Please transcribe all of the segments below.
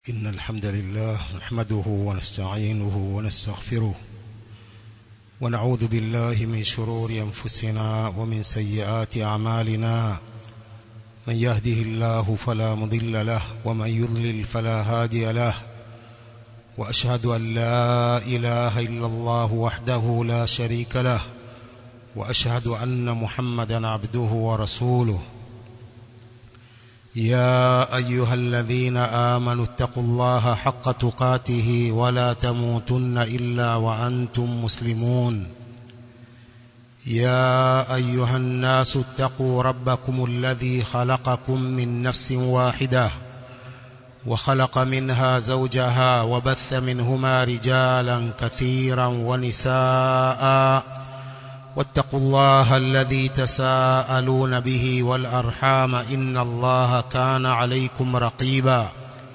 إن الحمد لله نحمده ونستعينه ونستغفره ونعوذ بالله من شرور أنفسنا ومن سيئات أعمالنا من يهده الله فلا مضل له ومن يضلل فلا هادي له وأشهد أن لا إله إلا الله وحده لا شريك له وأشهد أن محمدا عبده ورسوله يا أيها الذين آمنوا اتقوا الله حق تقاته ولا تموتن إلا وأنتم مسلمون يا أيها الناس اتقوا ربكم الذي خلقكم من نفس واحدة وخلق منها زوجها وبث منهما رجالا كثيرا ونساء واتقوا الله الذي تساءلون به والأرحام إن الله كان عليكم رقيبا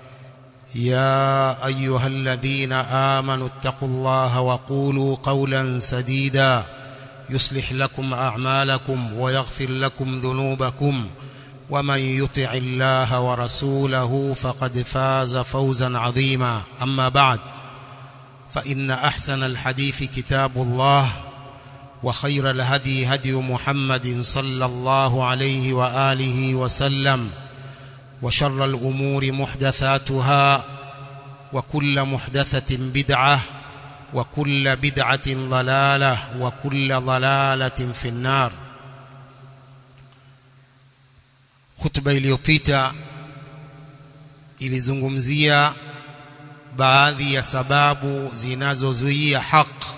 يا أيها الذين آمنوا اتقوا الله وقولوا قولا سديدا يصلح لكم أعمالكم ويغفر لكم ذنوبكم ومن يطع الله ورسوله فقد فاز فوزا عظيما أما بعد فإن أحسن الحديث كتاب الله وخير الهدي هدي محمد صلى الله عليه وآله وسلم وشر الأمور محدثاتها وكل محدثة بدعة وكل بدعة ضلالة وكل ضلالة في النار خطبة iliyopita ilizungumzia baadhi ya sababu zinazozuia haki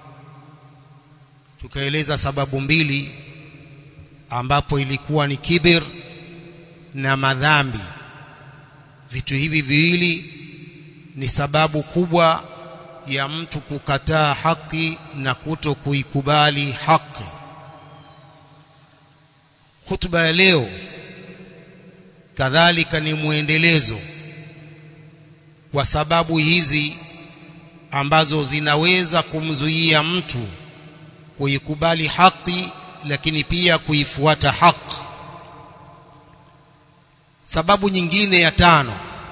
tukaeleza sababu mbili ambapo ilikuwa ni kibir na madhambi vitu hivi viwili ni sababu kubwa ya mtu kukataa haki na kuto kuikubali haki hutuba ya leo kadhalika ni muendelezo wa sababu hizi ambazo zinaweza kumzuia mtu kuikubali haki lakini pia kuifuata haki sababu nyingine ya tano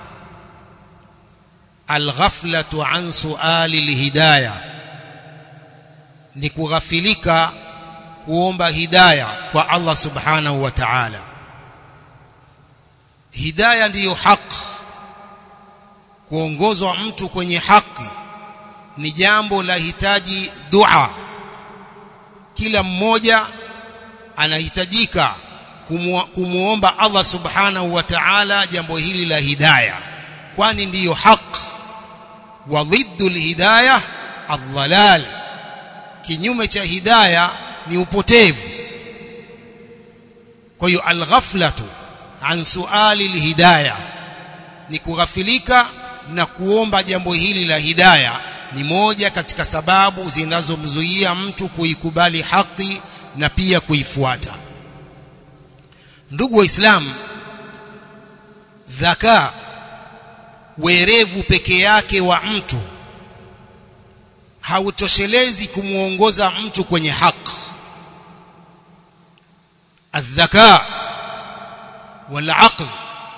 alghaflatu an suali lihidaya ni kughafilika kuomba hidaya kwa Allah subhanahu wa ta'ala hidaya ndiyo haki kuongozwa mtu kwenye haki ni jambo la hitaji dua kila mmoja anahitajika kumuomba Allah subhanahu wa ta'ala jambo hili la hidayah kwani ndiyo haq wa dhiddu alhidayah adhalal kinyume cha hidayah ni upotevu kwa hiyo alghaflatu an suali alhidayah ni kughafilika na kuomba jambo hili la hidayah ni moja katika sababu zinazomzuia mtu kuikubali haki na pia kuifuata ndugu waislamu dhaka werevu peke yake wa mtu hautoshelezi kumuongoza mtu kwenye haki الذكاء والعقل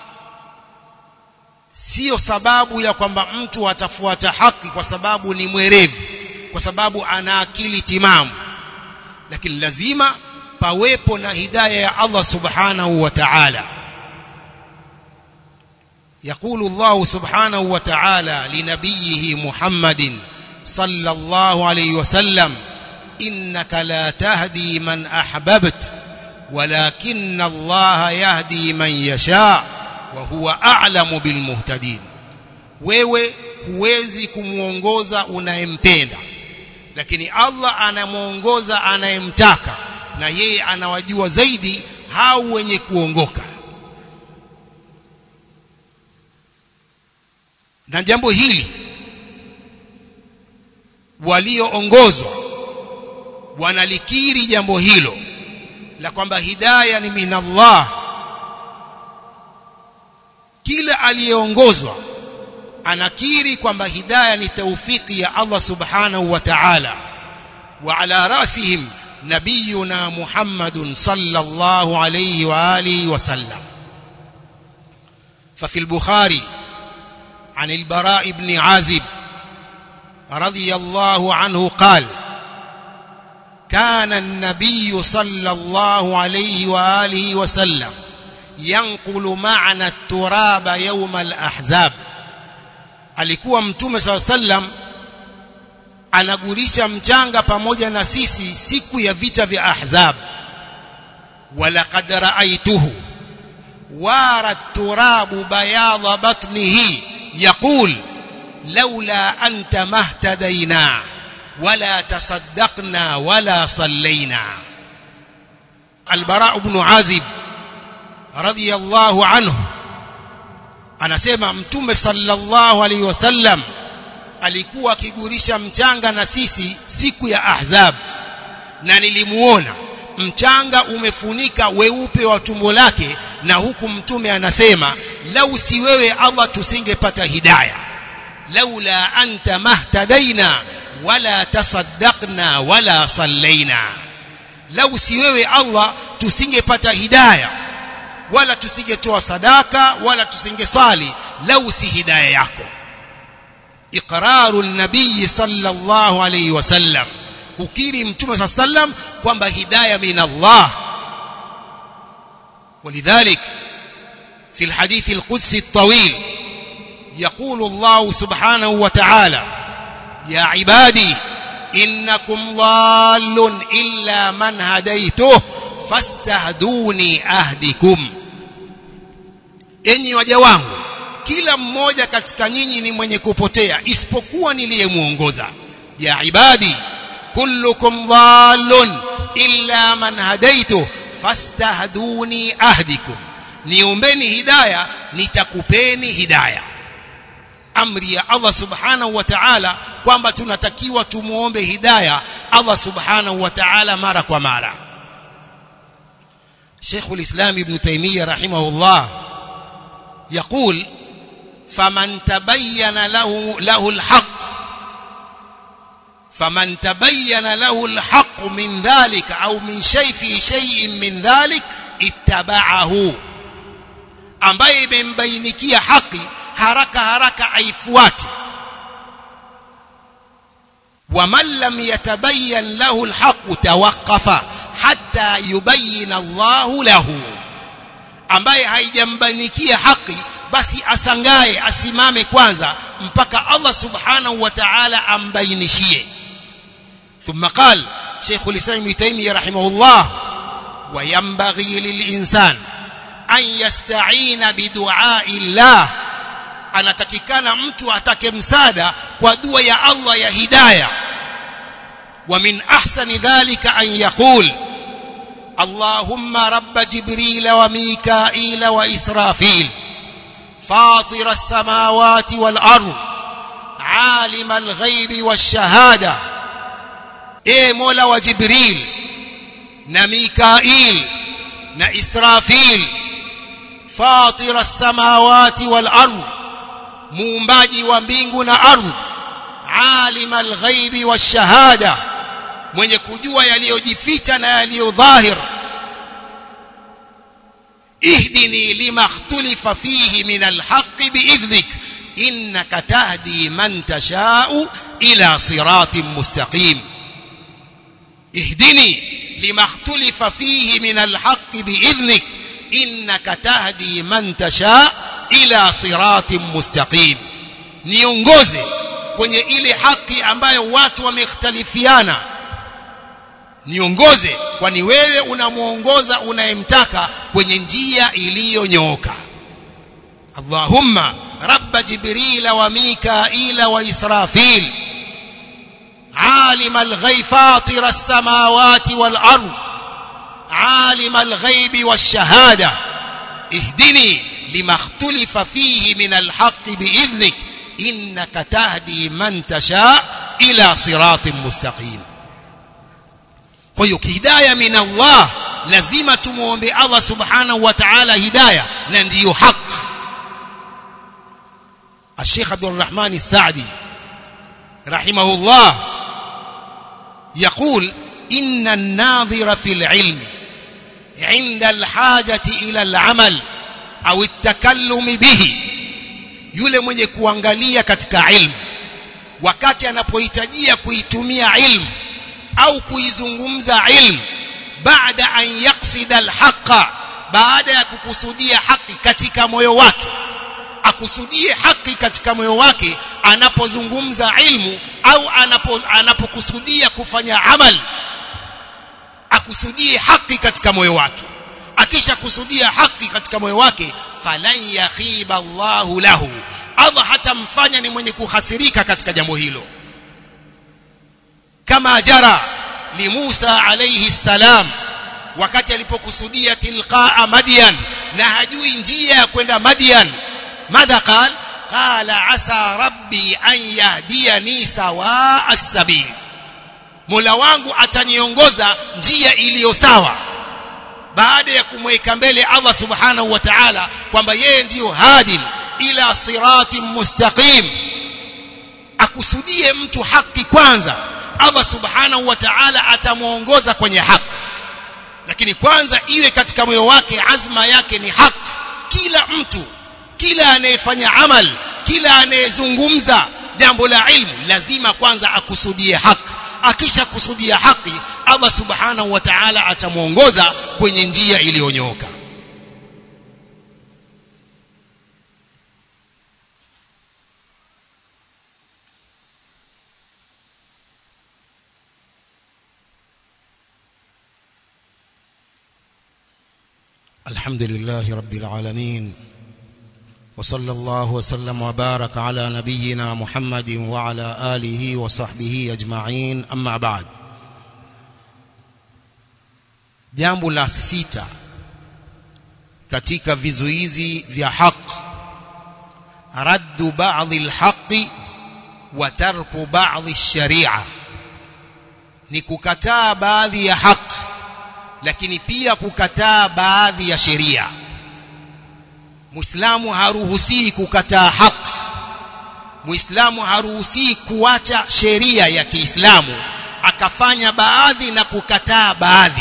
sio sababu ya kwamba mtu atafuata haki kwa sababu ni mwerevu kwa sababu ana akili timamu lakini lazima pawepo na hidayah ya Allah subhanahu wa ta'ala يقول الله سبحانه وتعالى لنبيه محمد صلى الله عليه وسلم إنك لا تهدي من أحببت ولكن الله يهدي من يشاء وهو أعلم بالمهتدين wewe huwezi kumuongoza unayempenda lakini Allah anamuongoza anayemtaka na yeye anawajua zaidi hao wenye kuongoka na jambo hili walioongozwa wanalikiri jambo hilo la kwamba hidayah ni minallah kila aliyeongozwa anakiri kwamba hidayah ni taufiki ya Allah subhanahu wa ta'ala wa ala rasihim nabiyuna Muhammadun sallallahu alayhi wa alihi wa sallam ففي البخاري عن البراء بن عازب رضي الله عنه قال كان النبي صلى الله عليه وآله وسلم ينقل معنا التراب يوم الأحزاب alikuwa mtume saa sallam anagurisha mchanga pamoja na sisi siku ya vita vya ahzab walaqad raaituhu wara turabu bayadha batnihi yaqul laula anta mahtadaina wala tasaddaqna wala sallaina albara ibn azib radiyallahu anhu anasema mtume sallallahu alaihi wasallam alikuwa akigurisha mchanga na sisi siku ya ahzab na nilimuona mchanga umefunika weupe wa tumbo lake na huku mtume anasema lau si wewe Allah tusingepata hidayah laula anta mahtadaina wala tasaddaqna wala sallaina lau si wewe Allah tusingepata hidayah wala tusingetoa sadaka wala tusingesali lau si hidayah yako iqraru nabii sallallahu alayhi wasallam kukiri mtume sallam kwamba hidayah min Allah ولذلك في الحديث القدسي الطويل يقول الله سبحانه وتعالى يا عبادي إنكم ضال إلا من هديته فاستهدوني أهدكم enyi waja wangu kila mmoja katika nyinyi ni mwenye kupotea isipokuwa niliyemuongoza ya ibadi kullukum dhallun illa man hadaitu fastahduni ahdikum niombeni hidayah nitakupeni hidayah amri ya Allah subhanahu wa ta'ala kwamba tunatakiwa tumuombe hidayah Allah subhanahu wa ta'ala mara kwa mara شيخ الإسلام ابن تيمية رحمه الله يقول فمن تبين له له الحق فمن تبين له الحق من ذلك أو من شيء في شيء من ذلك اتبعه ambaye imembainikia haki haraka haraka aifuate waman lam yatabayyan lahu alhaq tawaqqafa hatta yubayyin Allah lahu ambaye haijambanikia haki basi asangae asimame kwanza mpaka Allah subhanahu wa ta'ala ambainishie thumma qala Sheikh al-Islam Ibn Taymiyyah rahimahullah wa yanbaghi lil-insan an yasta'ina bidu'a'i Allah anatakikana mtu atake msaada kwa dua ya Allah ya hidayah wa min ahsani dhalika an yaqul اللهم رب جبريل وميكائيل وإسرافيل فاطر السماوات والأرض عالم الغيب والشهادة إيه مولا وجبريل نميكائيل نإسرافيل فاطر السماوات والأرض muumbaji wa mbingu na ardhi alima alghaibi washahada mwenye kujua yaliyojificha na yaliyodhahir ihdini lima ikhtalifa fihi min alhaq biidhnik innaka tahdi man tashau ila siratin mustaqim ihdini lima ikhtalifa fihi min alhaq biidhnik innaka tahdi man tasha ila siratin mustaqim niongoze kwenye ile haki ambayo watu wamekhtalifiana niongoze kwani wewe unamuongoza unayemtaka kwenye njia iliyonyooka Allahumma rabb jibril wa mikail wa israfil عالم الغيب فاطر السماوات والأرض عالم الغيب والشهادة اهدني لما اختلف فيه من الحق بإذنك إنك تهدي من تشاء إلى صراط مستقيم kwa hiyo hidayah min Allah lazima tumuombe Allah subhanahu wa ta'ala hidayah na ndiyo haki الشيخ عبد الرحمن السعدي رحمه الله يقول إن الناظر في العلم عند الحاجة إلى العمل أو التكلم به yule mwenye kuangalia katika ilmu wakati anapohitajia kuitumia ilmu au kuizungumza ilmu baada an yaksida alhaqa baada ya kukusudia haki katika moyo wake akusudie haki katika moyo wake anapozungumza ilmu au anapo anapokusudia kufanya amal akusudie haki katika moyo wake akisha kusudia haki katika moyo wake falan yakhiba Allahu lahu Allah hatamfanya ni mwenye kuhasirika katika jambo hilo kama jara li Musa alayhi salam wakati alipokusudia tilqaa Madian na hajui njia ya kwenda Madian madha qal qala asa rabbi an yahdiyani sawa as-sabil Mola wangu ataniongoza njia iliyo sawa baada ya kumweka mbele Allah subhanahu wa ta'ala kwamba yeye ndiyo hadin ila siratin mustaqim akusudie mtu haki kwanza Allah subhanahu wa ta'ala atamuongoza kwenye haki lakini kwanza iwe katika moyo wake azma yake ni haki kila mtu kila anayefanya amal kila anayezungumza jambo la ilmu lazima kwanza akusudie haki akisha kusudia haki Allah subhanahu wa ta'ala atamuongoza kwenye njia iliyonyooka الحمد لله رب العالمين وصلى الله وسلم وبارك على نبينا محمد وعلى آله وصحبه أجمعين أما بعد jambo la sita katika vizuizi vya haq raddu ba'dhi alhaqi wa tarku ba'dhi sharia ni kukataa baadhi ya haq lakini pia kukataa baadhi ya sheria Muislamu haruhusii kukataa haq Muislamu haruhusii kuacha sheria ya Kiislamu akafanya baadhi na kukataa baadhi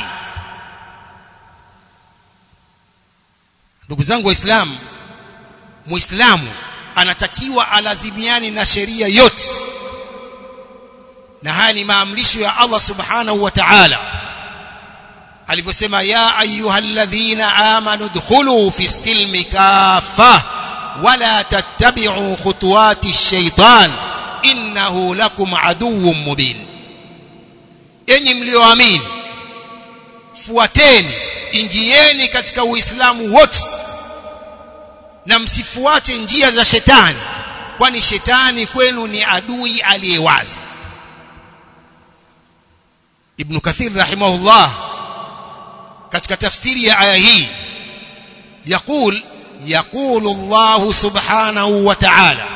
ndugu zangu waislamu muislamu anatakiwa alazimiani na sheria yote na haya ni maamrisho ya Allah subhanahu wa ta'ala alivyosema ya ayyuhalladhina amanu dkhulu fi silmi kaffa wala tattabi'u khutuwati ash-shaytan innahu lakum aduwwun mubin enyi mlioamini fuateni ingieni katika uislamu wote na msifuate njia za shetani kwani shetani kwenu ni adui aliyewazi ibn kathir rahimahullah katika tafsiri ya aya hii يقول يقول الله سبحانه وتعالى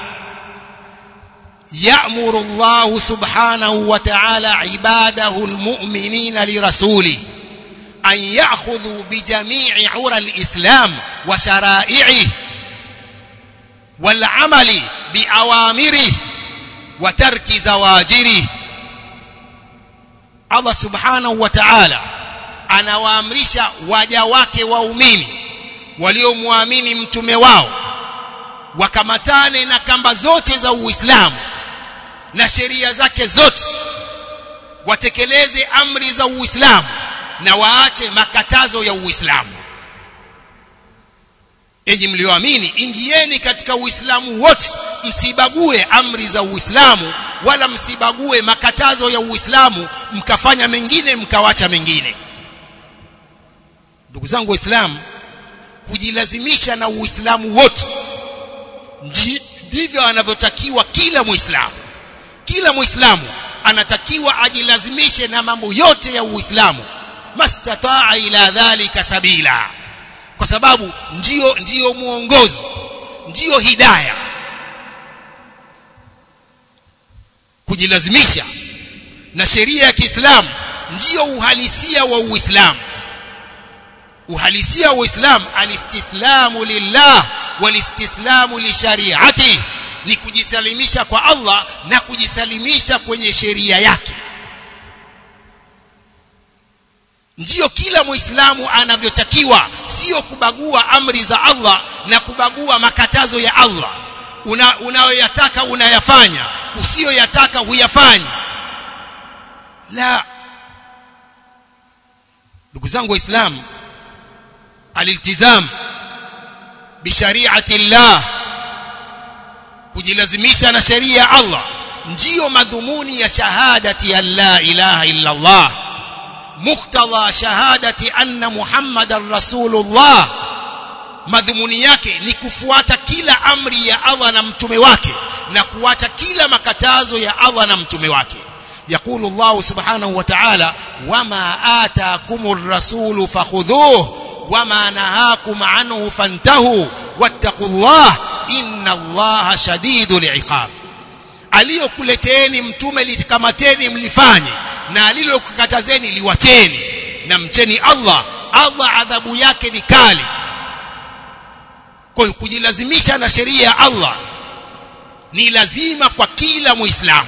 يأمر الله سبحانه وتعالى عباده المؤمنين لرسوله أن يأخذوا بجميع عرى الإسلام وشرائعه والعمل بأوامره وترك زواجره Allah subhanahu wa ta'ala anawaamrisha waja wake waumini waliomwamini mtume wao wakamatane na kamba zote za Uislamu na sheria zake zote watekeleze amri za Uislamu na waache makatazo ya Uislamu enyi mlioamini ingieni katika Uislamu wote msibague amri za Uislamu wala msibague makatazo ya Uislamu mkafanya mengine mkawacha mengine ndugu zangu waislamu kujilazimisha na Uislamu wote ndivyo anavyotakiwa kila Muislamu kila Muislamu anatakiwa ajilazimishe na mambo yote ya Uislamu mastataa ila dhalika sabila kwa sababu ndio ndio muongozo ndio hidayah kujilazimisha na sheria ya Kiislamu ndio uhalisia wa Uislamu uhalisia wa Uislamu alistislamu lillah walistislamu li shariati ni kujisalimisha kwa Allah na kujisalimisha kwenye sheria yake ndiyo kila muislamu anavyotakiwa sio kubagua amri za Allah na kubagua makatazo ya Allah una unayoyataka unayafanya usiyoyataka huyafanyi la ndugu zangu waislamu aliltizam bishariati llah kujilazimisha na sheria ya Allah ndiyo madhumuni ya shahadati ya la ilaha illa Allah muktadha shahadati anna muhammadan rasulullah madhumuni yake ni kufuata kila amri ya Allah na mtume wake na kuacha kila makatazo ya Allah na mtume wake يقول الله سبحانه وتعالى وما آتاكم الرسول فخذوه وما نهاكم عنه فانتهوا واتقوا الله إن الله شديد العقاب aliyokuleteni mtume litikamateni mlifanye na alilokukatazeni liwacheni na mcheni Allah Allah adhabu yake ni kali kwa hiyo kujilazimisha na sheria ya Allah ni lazima kwa kila muislamu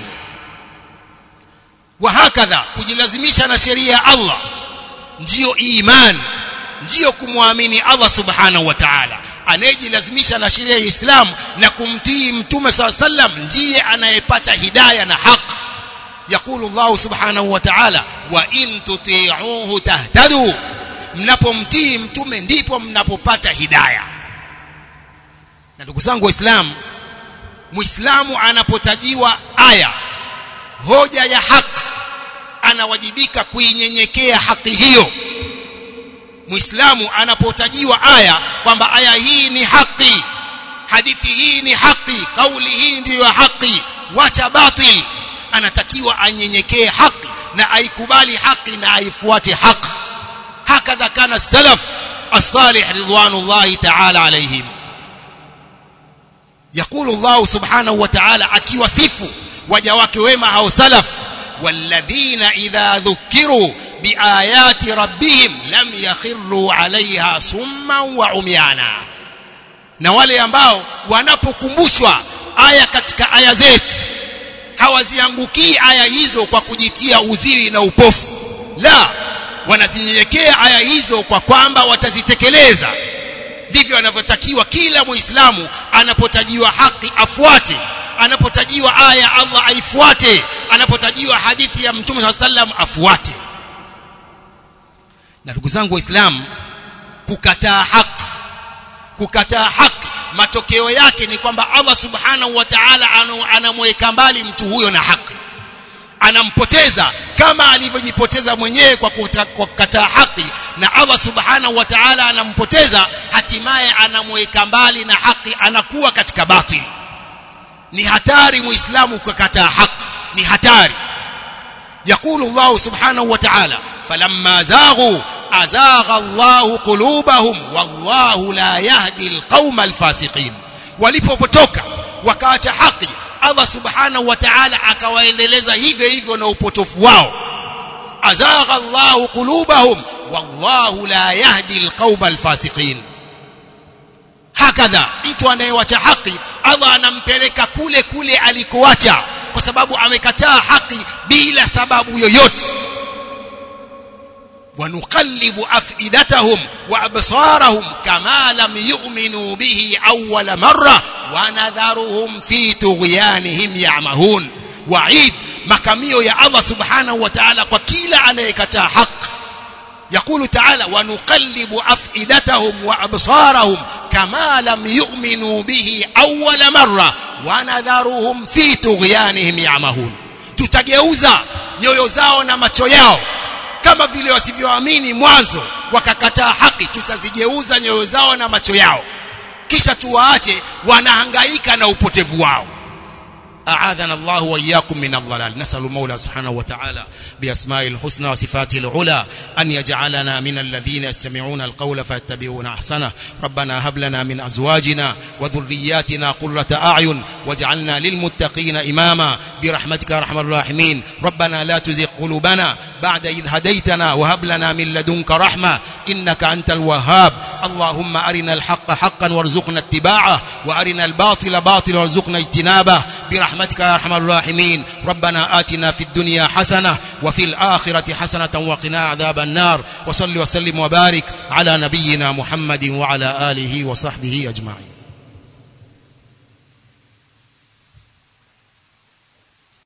wa hakadha kujilazimisha na sheria ya Allah ndiyo iman ndiyo kumwamini Allah subhanahu wa ta'ala anayejilazimisha na sheria ya Islam na kumtii mtume SAW sallam ndiye anayepata hidayah na haki يقول الله سبحانه وتعالى وإن تطيعوه تهتدوا mnapomtii mtume ndipo mnapopata hidayah na ndugu zangu waislamu muislamu anapotajiwa aya hoja ya haki anawajibika kuinyenyekea haki hiyo muislamu anapotajiwa aya kwamba aya hii ni haki hadithi hii ni haki kauli hii ndiyo haki wacha batil anatakiwa anyenyekee haki na aikubali haki na aifuate haki hakadha kana salaf الصالح رضوان الله تعالى عليهم يقول الله سبحانه وتعالى akiwasifu waja wake wema hao salaf والذين إذا ذكروا بآيات ربهم لم يخروا عليها صما وعميانا na wale ambao wanapokumbushwa aya katika aya zetu hawaziangukii aya hizo kwa kujitia uziri na upofu la wanazinyenyekea aya hizo kwa kwamba watazitekeleza ndivyo anavyotakiwa kila muislamu anapotajiwa haki afuate anapotajiwa aya Allah aifuate anapotajiwa hadithi ya mtume SAW sallam afuate na ndugu zangu waislamu kukataa haki kukataa haki matokeo yake ni kwamba Allah subhanahu wa ta'ala anamweka mbali mtu huyo na haki anampoteza kama alivyojipoteza mwenyewe kwa kukataa haki na Allah subhanahu wa ta'ala anampoteza hatimaye anamweka mbali na haki anakuwa katika batili ni hatari muislamu kukataa haki ni hatari يقول الله سبحانه وتعالى فلما زاغوا أزاغ الله قلوبهم والله لا يهدي القوم الفاسقين walipopotoka wakaacha haki Allah subhanahu wa ta'ala akawaendeleza hivyo hivyo na upotofu wao azagha Allah qulubahum wallahu la yahdi alqauma alfasiqin hakadha mtu anayewacha haki Allah anampeleka kule kule alikoacha kwa sababu amekataa haki bila sababu yoyote ونقلب أفئدتهم وأبصارهم كما لم يؤمنوا به أول مرة ونذرهم في طغيانهم يعمهون وعيد makamio ya Allah subhanahu wa ta'ala kwa kila anayekataa haki يقول تعالى ونقلب أفئدتهم وأبصارهم كما لم يؤمنوا به أول مرة ونذرهم في طغيانهم يعمهون tutageuza nyoyo zao na macho yao kama vile wasivyoamini mwanzo wakakataa haki tutazigeuza nyoyo zao na macho yao kisha tuwaache wanahangaika na upotevu wao أعاذنا الله وإياكم من الضلال نسأل المولى سبحانه وتعالى بأسماء الحسنى وصفاته العلى أن يجعلنا من الذين يستمعون القول فيتبعون أحسنه ربنا هب لنا من أزواجنا وذرياتنا قرة أعين واجعلنا للمتقين إماما برحمتك يا أرحم الراحمين ربنا لا تزغ قلوبنا بعد إذ هديتنا وهب لنا من لدنك رحمة إنك أنت الوهاب اللهم أرنا الحق حقا وارزقنا اتباعه وأرنا الباطل باطلا وارزقنا اجتنابه برحمتك يا أرحم الراحمين ربنا آتنا في الدنيا حسنة وفي الآخرة حسنة وقنا عذاب النار وصل وسلم وبارك على نبينا محمد وعلى آله وصحبه أجمعين